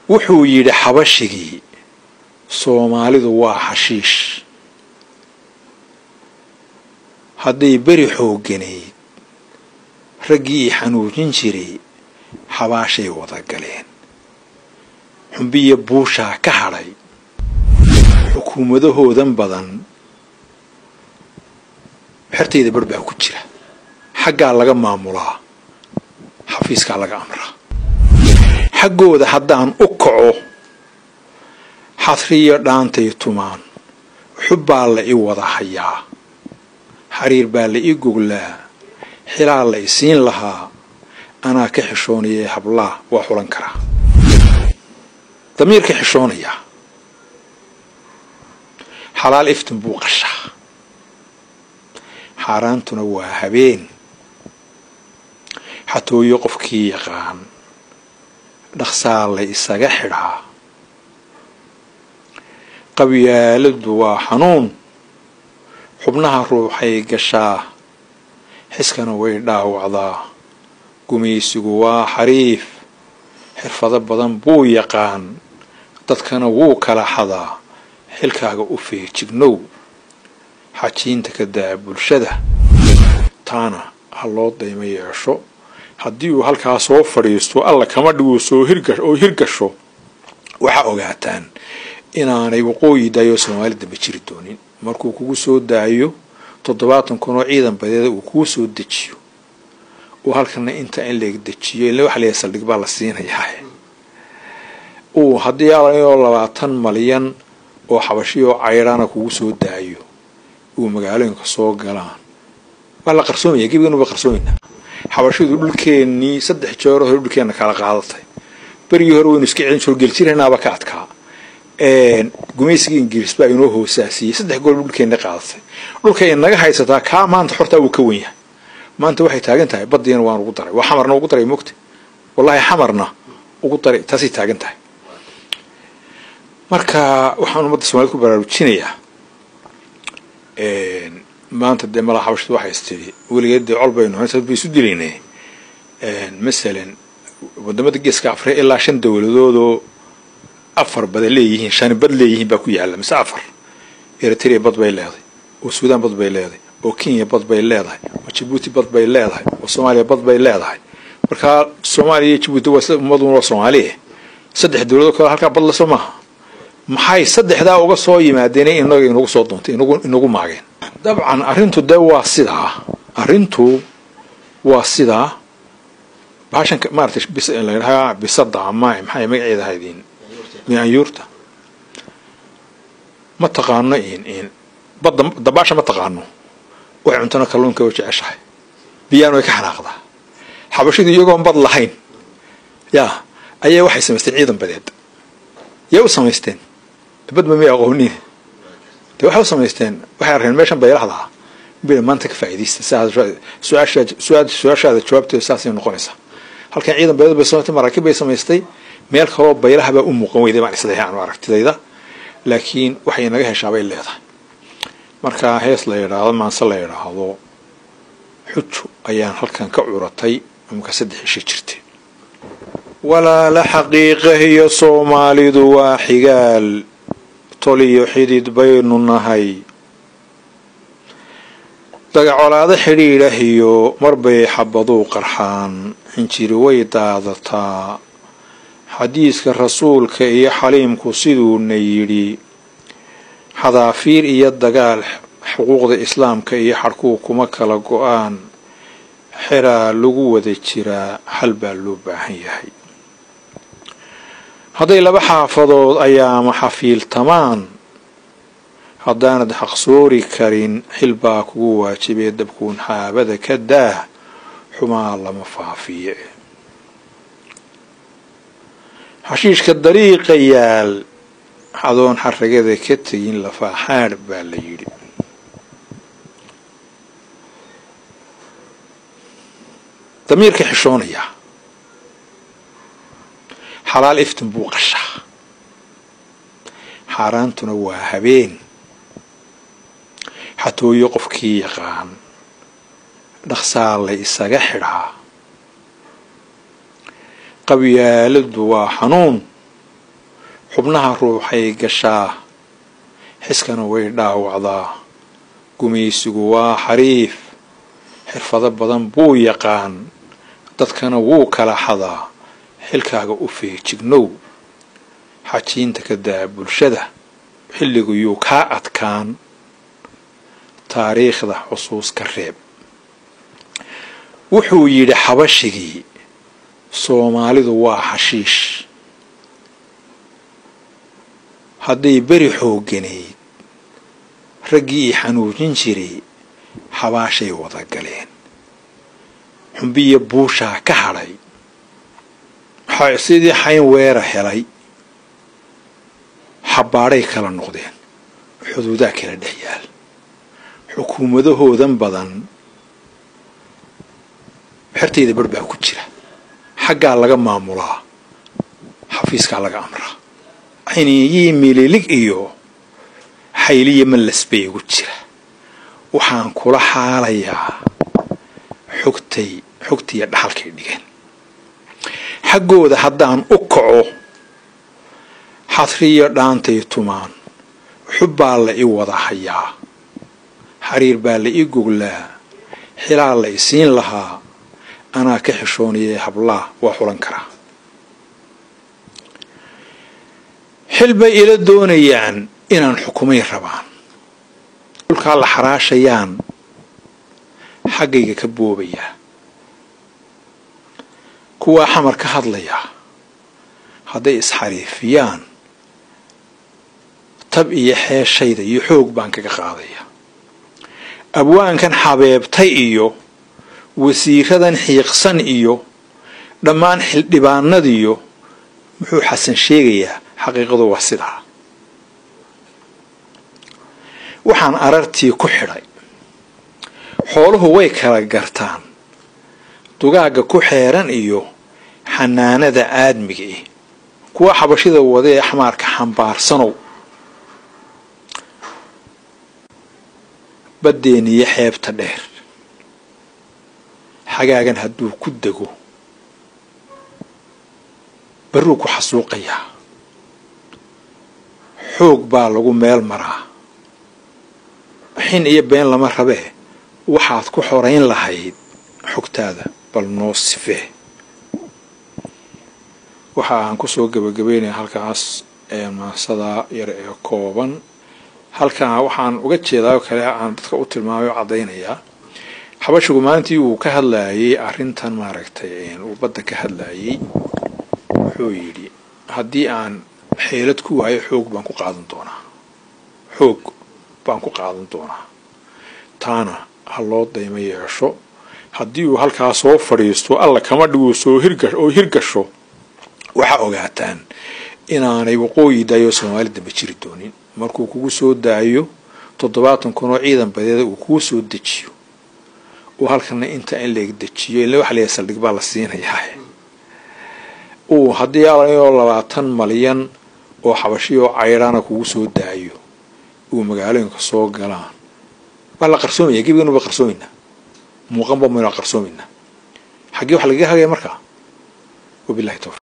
wuxuu yidhi xabashigii soomaalidu waa xashiish hadday beri xoogganayd raggii i xanuujin jiray xabaashay wada galeen xumbiya buushaa ka hadhay xukuumadahoodan badan xertayda bar baa ku jira xaggaa laga maamulaa xafiiskaa laga amraa xaggooda haddaan u kaco xadriyo dhaantay tumaan xubbaa la i wada hayaa xariir baa la ii goglaa xilaa la i siin lahaa anaa ka xishoonayee hablaa waa xulan karaa damiirka xishoonayaa xalaal iftin buu qashaa xaaraantuna waa habeen xatooyo qofkii yaqaan dhaqsaa la isaga xidhaa qabyaaladdu waa xanuun xubnaha ruuxay gashaa xiskana way dhaawacdaa gumaysigu waa xariif xirfado badan buu yaqaan dadkana wuu kala xadaa xilkaaga u feejignow xajiinta ka daa bulshada taana ha loo daymo yeesho haddii uu halkaa soo fadhiisto alla kama dhigu soo oo hirgasho waxaa ogaataan inaanay waqooyi daayo soomaali dambe jiri doonin markuu kugu soo daayo toddobaatan kun oo ciidan badeeda uu kuu soo dejiyo uu halkana inta in leeg dejiyo ila waxa leeyahay saldhig baa la siinayaa uu haddii alayoo labaatan malyan oo xabashiyoo cayrana kugu soo daayo uu magaalooyinka soo galaan waa la qarsoomaya gebigan ba qarsoomayna xabashidu dhulkeennii saddex jeero hore dhulkeenna kala qaadatay berigii hore waynu iska celin jiro geljiranaaba ka adkaa gumaysigii ingiriis baa inoo hoosaasiyey saddex gool dhulkeenna qaadatay dhulka inaga haysataa kaa maanta xortaa wuu ka wen yahay maanta waxay taagan tahay badiina waan ugu daray waa xamarna ugu daray mogta wallahi xamarna ugu daray taasay taagan tahay marka waxaan ummadda somalida ku baraarujinayaa maanta dee malaa xabashadu waxay istiri weligeed dee col baynu haysad bay isu dilaynay masalan wadamada geeska afrika ilaa shan dowladoodoo afar bada leeyihiin shan bad leeyihiin baa ku yaala mise afar eritrea bad bay leedahay oo suudaan bad bay leedahay oo kenya bad bay leedahay oo jabuuti bad bay leedahay oo soomaaliya bad bay leedahay markaa soomaaliya iyo jabuuti waa isla ummaduna waa soomaaliya saddex dowladoo kale halkaa bad lasoo maaha maxay saddexdaa uga soo yimaadeen inaga inagu soo doontay inagu maageen dabcan arrintu dee waa sidaa arrintu waa sidaa baashan maaratay ladhahaa bisada ama maxay magaceeda ahaydin anyuurta ma taqaano in badda dabaasha ma taqaano waxay cuntana kalluunka oo jeceshahay biyaan way ka xanaaqdaa xabashidu iyagoon bad lahayn yaa ayaa waxay samaysteen ciidan badeed yaa u samaysteen badba may aqoonin de waxay u samaysteen waxay arkeen meeshan baylahdaa bila maanta ka faa'iidaysta su-aashaada jawaabteeda saasay noqonaysaa halkan ciidan badeed bay samaystay maraakiib bay samaystay meel kaloo baylaha baa u muuqan weyday baan isleeyahay anu aragtidayda laakiin waxay naga heshaabay leedahay markaa hees la yidhaahdo maanse la yidhaahdo xuju ayaan halkan ka curatay imaka saddex isha jirtay walaala xaqiiqahiyo soomaalidu waa xigaal toliyo xidid baynu nahay dagacolaado xidhiidhahiyo marbay xabaduu qarxaan xinjiri way daadataa xadiiska rasuulka iyo xaliimku siduuna yidhi xadaafiir iyo dagaal xuquuqda islaamka iyo xadhkuu kuma kala go-aan xeraa lagu wada jiraa xal baa loo baahan yahay hadday laba xaafadood ayaama xafiiltamaan haddaanad xaqsoori karin xil baa kugu waajibee dabkuun xaabada ka daah xumaa lama faafiye xashiishka dariiqa yaal adoon xaragada ka tegin lafaaxaadh baa la yidhi damiirka xishoonayaa xalaal iftin buu qashaa xaaraantuna waa habeen xatooyo qofkii yaqaan dhaqsaa la isaga xidhaa qabyaaladdu waa xanuun xubnaha ruuxay gashaa xiskana way dhaawacdaa gumaysigu waa xariif xirfado badan buu yaqaan dadkana wuu kala xadaa xilkaaga u feejignow xajiinta ka daa bulshada xilligu yuu kaa adkaan taariikhda xusuus ka reeb wuxuu yidhi xabashigii soomaalidu waa xashiish hadday beri xoogganayd raggii i xanuujin jiray xabaashay wada galeen xumbiya buushaa ka hadhay sidii xayn weera helay xabbaadhay kala noqdeen xuduudaa kala dhex yaal xukuumadahoodan badan xertayda bar baa ku jira xaggaa laga maamulaa xafiiskaa laga amraa ciniiyii mililig iyo xayliya mallas bay igu jira waxaan kula xaalayaa xogtay xogtiiyo dhaxalkay dhigeen xaggooda haddaan u kaco xadriyo dhaantay tumaan xub baa la i wada hayaa xariir baa la ii goglaa xilaa la isiin lahaa anaa ka xishoonayay hablaa waa xulan karaa xil bay ila doonayaan inaan xukumay rabaan dhulkaa la xaraashayaan xaggayga ka boobayaa kuwaa xamar ka hadlayaa hadday isxariifiyaan tab iyo xeeshayda iyo xoog baan kaga qaadaya abwaankan xabeebtay iyo wasiiradan xiiqsan iyo dhammaan xildhibaanadiyo muxuu xasan sheegayaa xaqiiqadu waa sidaa waxaan arartii ku xidhay xooluhu way kala gartaan dugaagga ku xeeran iyo xanaanada aadmiga eh kuwa xabashida wada ee xamaarka xambaarsanow baddeeniyo xeebta dheer xagaagan hadduu ku dego barruu ku xasuuqayaa xoog baa lagu meel maraa xin iyo been lama rabee waxaad ku xorayn lahayd xogtaada bal noo sifee waxa aan kusoo gebagabeynaya halkaas maasadaa yar ee kooban halkaa waxaan uga jeedaa oo kale aan dadka u tilmaamay oo caddaynayaa xabashigu maalintii uu ka hadlayay arrintan maaragtay uu badda ka hadlayay wuxuu yidhi haddii aan xeelad ku waayo xoog baan ku qaadan doonaa xoog baan ku qaadan doonaa taana ha loo daymo yeesho haddii uu halkaa soo fadhiisto alla kama dhigu soo hirga oo hirgasho waxaa ogaataan inaanay waqooyi daayo soomaali dambe jiri doonin markuu kugu soo daayo toddobaatan kun oo ciidan badeeda uu kugu soo dejiyo uu halkana inta in laeg dejiyo ila waxa layahay saldhig baa la siinayaa uu haddii alayoo labaatan malyan oo xabashiyo caydhaana kugu soo daayo uu magaalooyinka soo galaan waa la qarsoomaya gebigan ba qarsoomaynaa muuqanba maynu qarsoomaynaa xaggee waxa lagaga hagaya markaa wabilahi towfiq